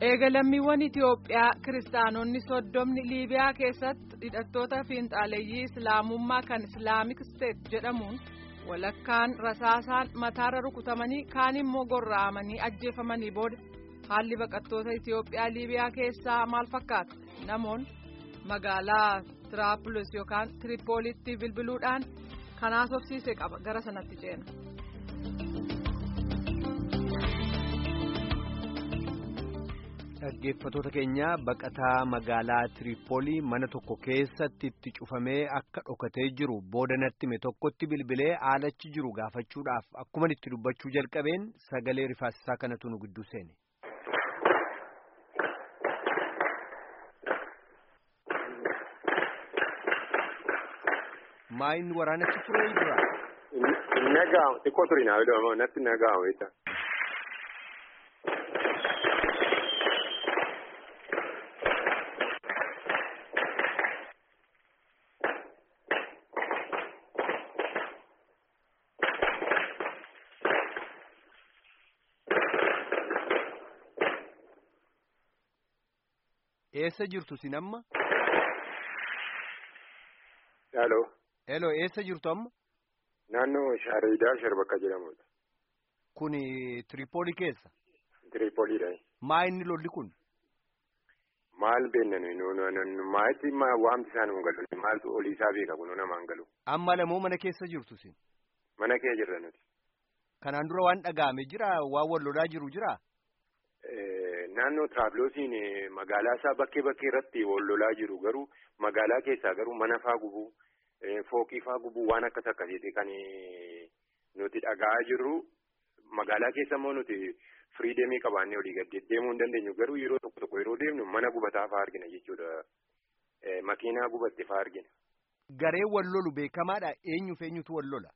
Eega lammiiwwan Itiyoophiyaa kiristaanonni soddomni Liibiyaa keessatti hidhattoota fiinxaaleeyyii Islaamummaa kan Islaamik Steet jedhamuun walakkaan rasaasaan mataarra rukutamanii kaan immoo gorra'amanii ajjeefamanii booda haalli baqattoota Itiyoophiyaa Liibiyaa keessaa maal fakkaata? Namoonni magaalaa Tiraapulis yookaan Tiripoolitti bilbiluudhaan kan haasofsiise qaba gara sanatti ceena. Dhaggeeffattoota keenya baqataa magaalaa Tiripoolii mana tokko keessatti itti cufamee akka dhokatee jiru booda natti hime tokkotti bilbilee haalachi jiru gaafachuudhaaf akkuma itti dubbachuu jalqabeen sagalee rifaasisaa kanatu nu gidduu seene. Maayin waraanatti turee jira? Nagaa xiqqoo turi naa jedhamu natti nagaa wayita. Eessa jirtu sin amma? Haaloo. Hello eessa jirtu amma? Naannoo Shaareedaa Sharbakka jedhamudha. Kuni Tiripoolii keessa? Tiripooliidha. Maa inni lolli kun? Maal beeknan maalitti waamti isaan hin galu maaltu olii isaa beeka kun namaan galu. Amma lamoo mana keessa jirtu sin? Mana kee jirra nuti. Kanaan dura waan dhaga'ame jira waan wal lolaa jiru jira? Naannoo Tiraapiloosiin magaalaa isaa bakkee bakkee irratti wal lolaa jiru garuu magaalaa keessaa garuu mana faa gubuu fooqii faa gubuu waan akkas akkasiiti kan nuti dhaga'aa jirru magaalaa keessa immoo nuti firiidemii qabaannee olii gad deemuu hin dandeenyu garuu yeroo tokko tokko yeroo deemnu mana gubataa faa argina jechuudha. Makiinaa gubatte faa argina. Garee wal lolu beekamaadha eenyuuf eenyutu wal lola?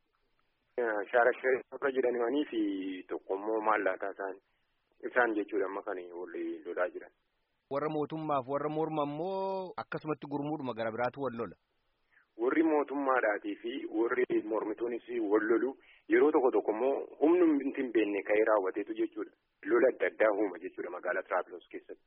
Shaarashee jedhanii fi tokko immoo maallaataa isaanii. Isaan jechuudha amma kan wal lolaa jiran. Warra mootummaaf warra morma immoo akkasumatti gurmuudhuma gara biraatu wal lola. Warri mootummaadhaatii fi warri mormituunis wal lolu yeroo tokko tokko immoo humni hin beekne ka'ee raawwateetu jechuudha. Lola adda addaa uuma jechuudha magaalaa Tiraapiloos keessatti.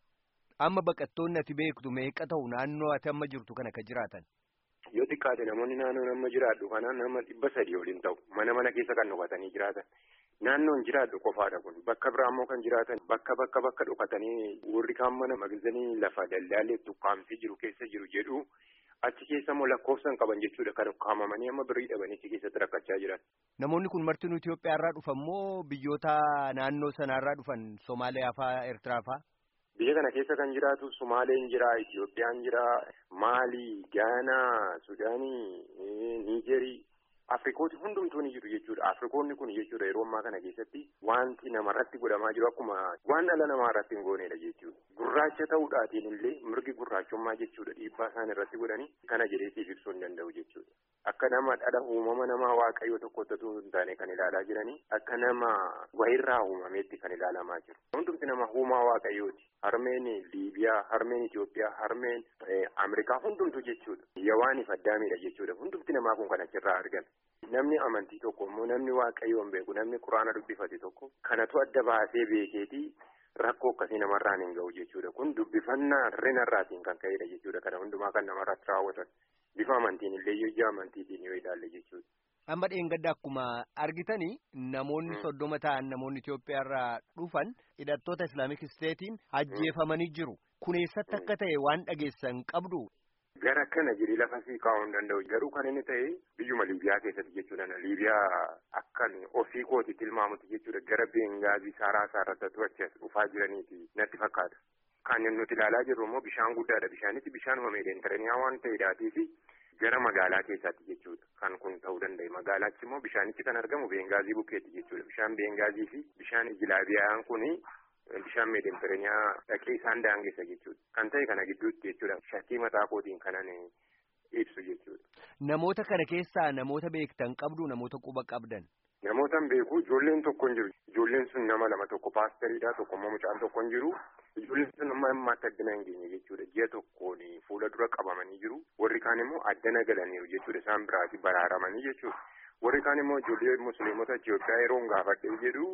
Amma baqattoonni ati beektu meeqa ta'u naannoo ati amma jirtu kana ka jiraatan? Yoo xiqqaate namoonni naannoo amma jiraadhu kana nama dhibba sadii waliin ta'u mana mana keessa kan dhokatanii jiraatan. Naannoon jiraadhu qofaadha kun bakka biraa immoo kan jiraatan bakka bakka bakka dhokatanii warri kaan mana magazanii lafa daldaalee tukkaamsee jiru keessa jiru jedhu achi keessa immoo lakkoofsan qaban jechuudha kan ukkaamamanii amma birrii dhabanii achi keessatti rakkachaa jiran. Namoonni kun martinuu Itoophiyaa irraa dhufan moo biyyoota naannoo sanarraa dhufan Somaaliyaa fa'aa Eertiraa fa'aa? Biyya kana keessa kan jiraatu Sumaaleen jira, Itoophiyaan jira, Maalii, Gaanaa, Sudaanii, Niijerii. Afrikooti hundumtuu ni jiru jechuudha. Afrikoonni kun jechuudha yeroo ammaa kana keessatti wanti namarratti godhamaa jiru akkuma waan dhala namaa irratti hin goonedha jechuudha. Gurraacha ta'uudhaatiin illee mirgi gurraachummaa jechuudha dhiibbaa isaan irratti godhanii kana jedheesiif ibsuu hin danda'u jechuudha. Akka nama dhala uumama namaa waaqayyoo tokkotti hin taane kan ilaalaa jiranii akka nama wayirraa uumameetti kan ilaalamaa jiru. Hundumti nama uumaa waaqayyooti. Harmeen Liibiyaa, harmeen Itoophiyaa, harmeen Ameerikaa hundumtu jechuudha. Yawaaniif addaamiidha jechuudha. Hundumti namaa kun kan achirraa argame. Namni amantii tokko immoo namni waaqayyoon beeku namni quraana dubbifate tokko kanatu adda baasee beekeetii rakkoo akkasii namarraan hin ga'u jechuudha. Kun dubbifannaa rinarraatiin kan ka'edha jechuudha. Kana hundumaa kan namarratti raawwatan bifa amantiin illee yoo ija amantiitiin yoo ilaalle jechuudha. Amma dheengadda akkuma argitanii namoonni soddoma ta'an namoonni Itoophiyaa irraa dhufan hidhattoota Islaamik Isteetiin ajjeefamanii jiru. Kun eessatti akka ta'e waan dhageessan qabdu. Gara kana jedhee lafa sii kaa'uu hin danda'u. Garuu kan inni ta'e biyyuma Liibiyaa keessatti jechuudha. Liibiyaa akkan ofii kooti tilmaamutti jechuudha. Gara Beengaazi saaraa saarratatu achi as dhufaa jiraniiti natti fakkaata. Kan nuti ilaalaa jirru immoo bishaan guddaadha. Bishaanitti bishaanuma meedeentaraniyaa waan ta'eedhaatii fi gara magaalaa keessaatti jechuudha. Kan kun ta'uu danda'e. Magaalaatti immoo bishaanichi kan argamu Beengaazii bukkeetti jechuudha. Bishaan Beengaazii fi bishaan Ijilaabiyaan kuni bishaan meedeentaraniyaa dhaqee isaan daangessa jechuudha. Kan ta'e kana gidduutti jechuudha. Shakkii mataa kootiin kanan ibsu jechuudha. Namoota kana keessaa namoota beektan qabdu namoota quba qabdan. Namoota beeku ijoolleen tokko hin jiru. Ijoolleen sun nama lama tokko paastariidha tokko immoo mucaan tokko hin jiru. Ijoolleen sun amma ammaatti addana hin geenye jechuudha. Ji'a tokkoon fuula dura qabamanii jiru. Warri kaan immoo addana galaniiru jechuudha. Isaan biraati baraaramanii jechuudha. Warri kaan immoo ijoollee musliimota Itoophiyaa yeroo gaafadhee jedhu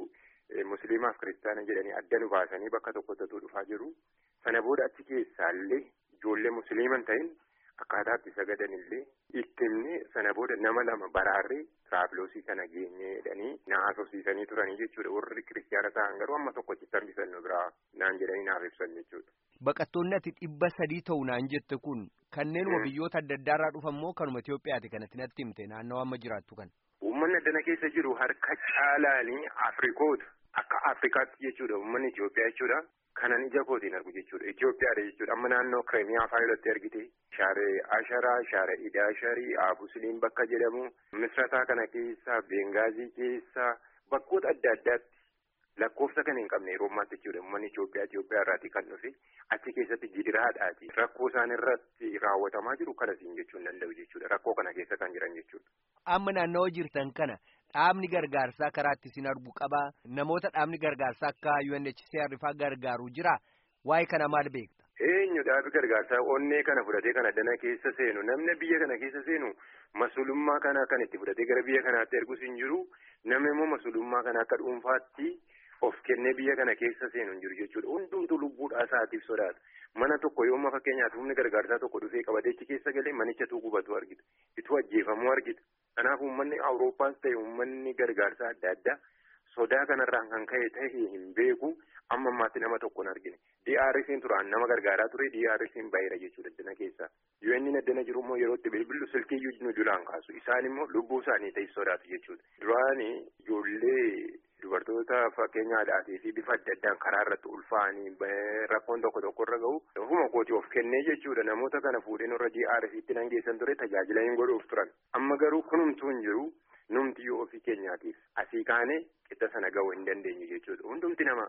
musliimaaf kiristaana jedhanii adda nu baasanii bakka tokkotti dhufaa jiru. Sana booda achi keessaallee ijoollee musliiman ta'in akkaataa itti sagadan illee itti himne sana booda nama lama baraarree tiraafiloosii kana geenye jedhanii na haasofsiisanii turanii jechuudha. Warri kiristaana ta'an garuu amma tokkotti hambisan nu biraa naan jedhanii naaf ibsan jechuudha. Baqattoonni ati dhibba sadii ta'u naan jette kun kanneenuma biyyoota adda addaarraa dhufan moo kanuma Itoophiyaati kanatti natti himte naannawaa amma jiraattu kan. Uummanni addana keessa jiru harka caalaanii Afrikoota akka Afrikaatti jechuudha uummanni Itoophiyaa jechuudha. Kanan ija kootiin argu jechuudha. Itoophiyaadha jechuudha. Amma naannoo Kireemiyaa fa'aa irratti argite. Shaaree Asharaa, Shaaree Idaasharii, Abusiliin bakka jedhamu. Misrataa kana keessa, Bengaazii keessa, bakkoota adda addaatti lakkoofsa kan hin qabne yeroo ammaatti jechuudha. Uummanni Itoophiyaa Itoophiyaa irraatii kan dhufe achi keessatti gidiraadhaati. Rakkoo isaan irratti raawwatamaa jiru kanasiin jechuun danda'u jechuudha. Rakkoo kana keessa kan jiran jechuudha. Amma naannawaa jirtan kana dhaabni gargaarsaa karaa itti isin argu qabaa namoota dhaabni gargaarsaa akka UNHCR fa'aa gargaaru jira waa'ee kana maal beekta? Eenyu dhaabi gargaarsaa onnee kana fudhatee kan addana keessa seenu namni biyya kana keessa seenu masulummaa kana kan itti fudhatee gara biyya kanaatti ergus hin jiru namni immoo masulummaa kana akka dhuunfaatti of kennee biyya kana keessa seenu hin jiru jechuudha hundumtu lubbuudhaa isaatiif sodaata. Mana tokko yooma fakkeenyaaf humni gargaarsaa tokko dhufee qabateechi keessa galee manichatu gubatu argita. Ituu ajjeefamuu argita. Kanaaf uummanni Awurooppaas ta'e uummanni gargaarsaa adda addaa sodaa kanarraan kan ka'e ta'e hin beeku amma ammaatti nama tokko hin argine. DRC'n turaan nama gargaaraa ture DRC'n baay'eera jechuudha addana keessaa. UN'n addana jiru immoo yeroo itti bilbilu silkiyyuu nu julaan kaasu. Isaan immoo lubbuu isaanii ta'e sodaatu jechuudha. Duraanii ijoollee dubartoota fakkeenya aadaatii fi bifa adda addaan karaa irratti ulfaa'anii rakkoon tokko tokko irra gahu ofuma kooti of kennee jechuudha namoota kana fuudheen irra DRC'tti nan geessan ture tajaajila hin godhuuf turan amma garuu kunumtuu hin jiru numti yoo ofii keenyaatiif asii kaanee qixa sana gahuu hin dandeenyu jechuudha hundumti nama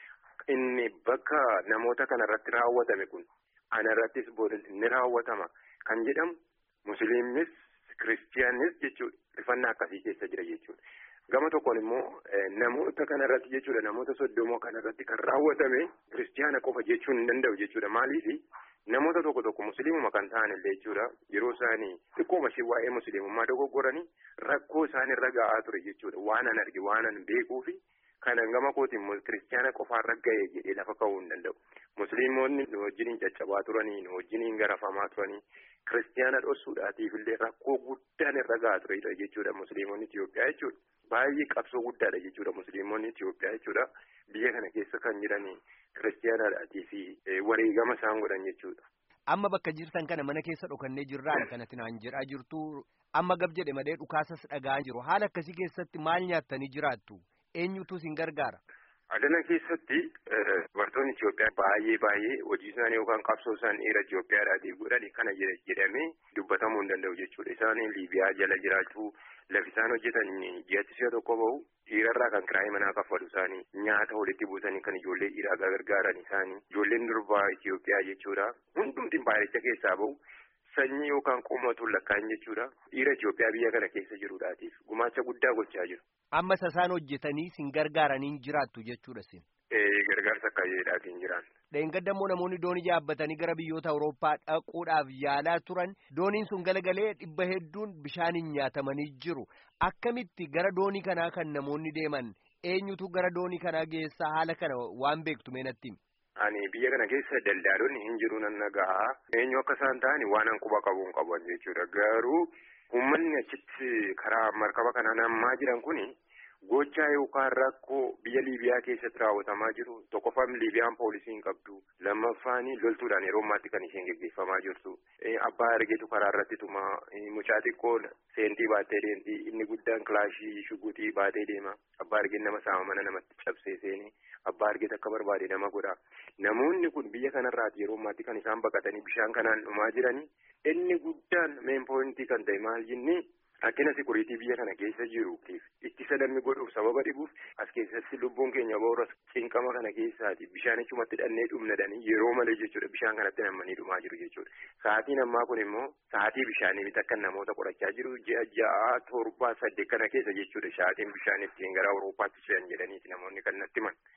inni bakka namoota kana irratti raawwatame kun ana irrattis booda ni raawwatama kan jedhamu musliimis kiristiyaanis jechuudha rifannaa akkasii keessa jira jechuudha. Gama tokkoon immoo namoota kanarratti jechuudha namoota soddomoo kanarratti kan raawwatame kiristiyaana qofa jechuun hin danda'u jechuudha maaliif namoota tokko tokko musliimuma kan ta'an illee jechuudha yeroo isaanii xiqqooma ishee waa'ee musliimummaa dogoggoranii rakkoo isaan irra ga'aa ture jechuudha waan an arge waan an beekuufi kanan gama kootiin kiristiyaana qofaarra ga'e jedhee lafa ka'uu hin danda'u musliimonni nu wajjiniin caccabaa turanii nu wajjiniin garafamaa turanii kiristiyaana dhossuudhaatiif illee rakkoo guddaan irra ga'aa ture jechuudha musliimonni Itoophiyaa jechuudha. Baay'ee qabsoo guddaadha jechuudha musliimonni Itoophiyaa jechuudha biyya kana keessa kan jiran kiristiyaanaadhaatii fi wareegama isaan godhan jechuudha. Amma bakka jirtan kana mana keessa dhokannee jirraadha kanatti naan jedhaa jirtu amma gab jedhe malee dhukaasas dhagaa jiru haala akkasii keessatti maal nyaattanii jiraattu eenyutu isin gargaara. Adana keessatti dubartoonni Itoophiyaa baay'ee baay'ee hojii isaanii yookaan qabsoo isaan dhiira Itoophiyaadhaatiif godhan kana jedhamee dubbatamuu hin danda'u jechuudha. Isaan Liibiyaa jala jiraachuu lafi isaan hojjetan ji'atti si'a tokko bahu dhiirarraa kan kiraayii manaa kaffalu isaanii nyaata walitti buusanii kan ijoollee dhiiraa gargaaran isaanii ijoolleen durbaa Itoophiyaa jechuudha. Hundumti baay'icha keessaa bahu. Sanyii yookaan qomotuun lakkaa'in jechuudha. Dhiira Itoophiyaa biyya kana keessa jiruudhaatiif gumaacha guddaa gochaa jiru. Amma isaan hojjetanii sin gargaaranii jiraattu jechuudha sin. Gargaarsa akkaayeedhaatiin jiran. Dheengaddamoo namoonni doonii yaabbatanii gara biyyoota Awurooppaa dhaquudhaaf yaalaa turan dooniin sun galagalee dhibba hedduun bishaaniin nyaatamanii jiru. Akkamitti gara doonii kanaa kan namoonni deeman eenyutu gara doonii kanaa geessaa haala kana waan beektu meenatti? Ani biyya kana keessa daldaalonni hin jiru nan nagaa. Eenyu akka isaan ta'ani waan an quba qabu hin qaban jechuudha. Garuu uummanni achitti karaa markaba kanaan ammaa jiran kuni gochaa yookaan rakkoo biyya Liibiyaa keessatti raawwatamaa jiru. Tokkoffaan Liibiyaan poolisii hin qabdu. Lammaffaan loltuudhaan yeroo ammaatti kan isheen gaggeeffamaa jirtu. Abbaa argeetu karaa irratti tuma. Mucaa xiqqoon seentii baattee deemti. Inni guddaan kilaashii shugutii baatee deema. Abbaa argeen nama saama mana namatti cabsee seeni. Abbaa argeet akka barbaade nama godha. Namoonni kun biyya kanarraati yeroo ammaatti kan isaan baqatanii bishaan kanaan dhumaa jiranii. Inni guddaan meen poointii kan ta'e maal jennee rakkina sikuriitii biyya kana keessa jiruutiif ittisa namni godhuuf sababa dhibuuf as keessatti lubbuun keenya boora cinqama kana keessaati bishaanichumatti dhannee dhumnadhanii yeroo malee jechuudha bishaan kanatti nammanii dhumaa jiru jechuudha. Sa'aatiin ammaa kun immoo sa'aatii bishaanii bita akka namoota qorachaa jiru ji'a ja'a torbaa saddeet kana keessa jechuudha sa'aatiin bishaan ittiin gara Awurooppaatti ce'an jedhaniiti namoonni kan natti himan.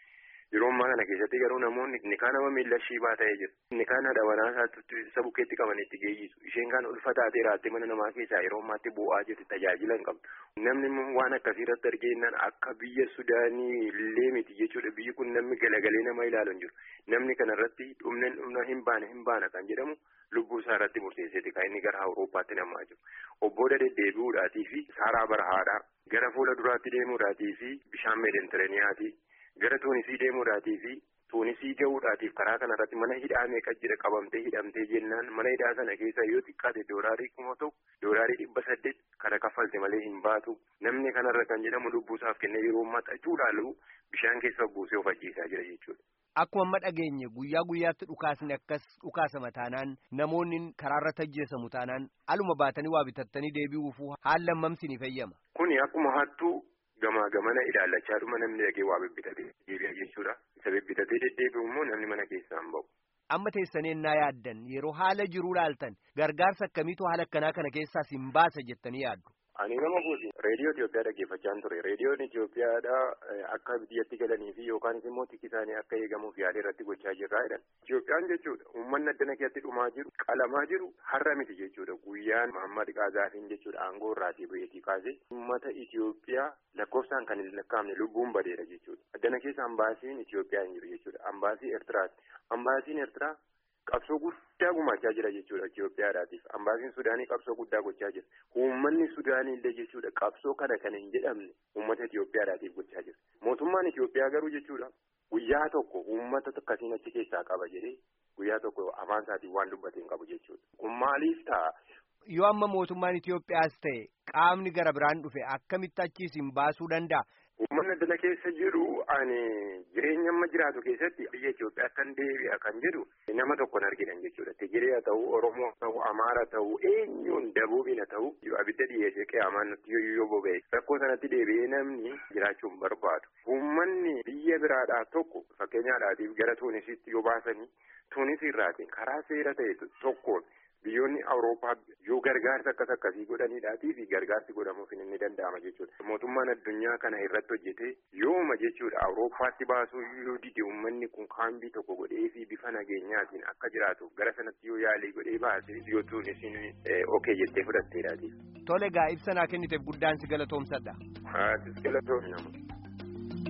Yeroo ammaa kana keessatti garuu namoonni inni kaan nama miila shiibaa ta'ee jira. Inni kaan haadha manaa isaatti isa bukkeetti qaban itti geeyyisu. Isheen kaan ulfa taatee raattee mana namaa keessaa yeroo ammaatti bu'aa jirti tajaajila hin qabdu. Namni immoo waan akkasii irratti argeennan akka biyya Sudaanii illee miti jechuudha. Biyyi kun namni galagalee nama ilaalu hin jiru. Namni kana irratti dhumneen dhumna hin baane hin baana kan jedhamu lubbuu isaa irratti murteesseeti kan inni gara Awurooppaatti namaa jiru. Obboda deddeebi'uudhaatii fi saaraa barahaadhaa gara fuula duraatti deemuudhaatii fi bishaan meedentiraaniyaati. Gara Tuunisii deemuudhaatii fi Tuunisii gahuudhaatiif karaa kanarratti mana hidhaa meeqa jira qabamtee hidhamtee jennaan mana hidhaa sana keessa yoo xiqqaate doolaarii kuma ta'u doolaarii dhibba saddeet kana kaffalte malee hin baatu namni kanarra kan jedhamu lubbuusaaf kennee yeroo maxxachuudhaan bishaan keessa buusee of ajjeesaa jira jechuudha. Akkuma amma dhageenye guyyaa guyyaatti dhukaasni akkas dhukaasama taanaan namoonni karaarra tajjeesamu taanaan aluma baatanii waa bitattanii deebi'uuf haala hammamsi ni fayyama. Kuni akkuma hattuu. Gamaa gamana ilaallachaa dhuma namni dhagee waa bibbitatee deebi'a jechuudha. Isa bibbitatee deddeebi'u immoo namni mana keessaa hin ba'u. Amma teessanii ennaa yaaddan yeroo haala jiruu laaltan gargaarsa akkamiitu haala akkanaa kana keessaas hin baasa jettanii yaaddu. Ani nama gooti reediyoo Itoophiyaa dhaggeeffachaan ture. Reediyoon Itoophiyaadha akka biyyatti galanii fi yookaan immoo tikki isaanii akka eegamuuf yaada irratti gochaa jirraa jedhan. Itoophiyaan jechuudha uummanni addana keessatti dhumaa jiru qalamaa jiru har'a miti jechuudha. Guyyaan Muhammad Qaazaafiin jechuudha aangoo irraatii baheetii kaasee uummata Itoophiyaa lakkoofsaan kan hin lakkaa'amne lubbuun badeera jechuudha. Addana keessa ambaasiin Itoophiyaa hin jiru jechuudha. Ambaasii Eertiraati. Ambaasiin Eertiraa qabsoo guddaa gumaachaa jira jechuudha Itoophiyaadhaatiif. Ambaasiin Sudaanii qabsoo guddaa gochaa jira. Uummanni Sudaanii illee jechuudha qabsoo kana kan hin jedhamne uummata Itoophiyaadhaatiif gochaa jira. Mootummaan Itoophiyaa garuu jechuudha guyyaa tokko uummata akkasiin achi keessaa qaba jedhee guyyaa tokko afaan isaatiin waan dubbate hin qabu jechuudha. Kun maaliif ta'a? Yoo amma mootummaan Itoophiyaas ta'e qaamni gara biraan dhufe akkamitti achiis hin baasuu danda'a? Uummanni addana keessa jiru ani jireenya amma jiraatu keessatti biyya Itoophiyaa kan deebi'a kan jedhu nama tokkon arginan jechuudha. Tigiree haa ta'u, Oromoo haa ta'u, Amaara haa ta'u, eenyuun dabuubiin haa ta'u abidda dhiyeessee qiyaamaan nutti yoo boba'e rakkoo sanatti deebi'ee namni jiraachuu hin barbaadu. Uummanni biyya biraadhaa tokko fakkeenyaadhaatiif gara Tuunisitti yoo baasanii Tuunisii irraatiin karaa seera ta'e tokkoon biyyoonni Awurooppaa yoo gargaarsa akkas akkasii godhaniidhaatii fi gargaarsi godhamuuf inni danda'ama jechuudha. Mootummaan addunyaa kana irratti hojjetee yooma jechuudha Awurooppaatti baasuu yoo dide uummanni kun kaambii tokko godhee fi bifa nageenyaatiin akka jiraatuuf gara sanatti yoo yaalii godhee baasee yoo tuunisiin okee jettee fudhatteedhaati. Tole gaa ibsa naa kenniteef guddaan si galatoomsadha. Haatis galatoomi nama.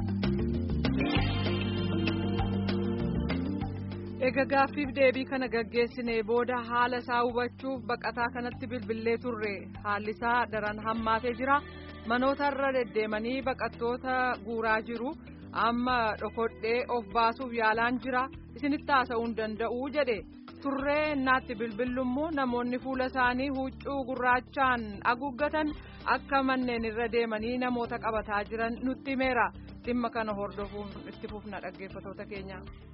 Egaa gaaffiif deebii kana gaggeessinee booda haala isaa hubachuuf baqataa kanatti bilbilee turre haalli isaa daran hammaatee jira manootarra deddeemanii baqattoota guuraa jiru amma dhokodhee of baasuuf yaalaan jira isinitti haasa'uu hin danda'u jedhe turree naatti bilbillummoo namoonni fuula isaanii huccuu gurraachaan haguuggatan akka manneen irra deemanii namoota qabataa jiran nutti himeera dhimma kana hordofuun itti fufna dhaggeeffatoota keenya.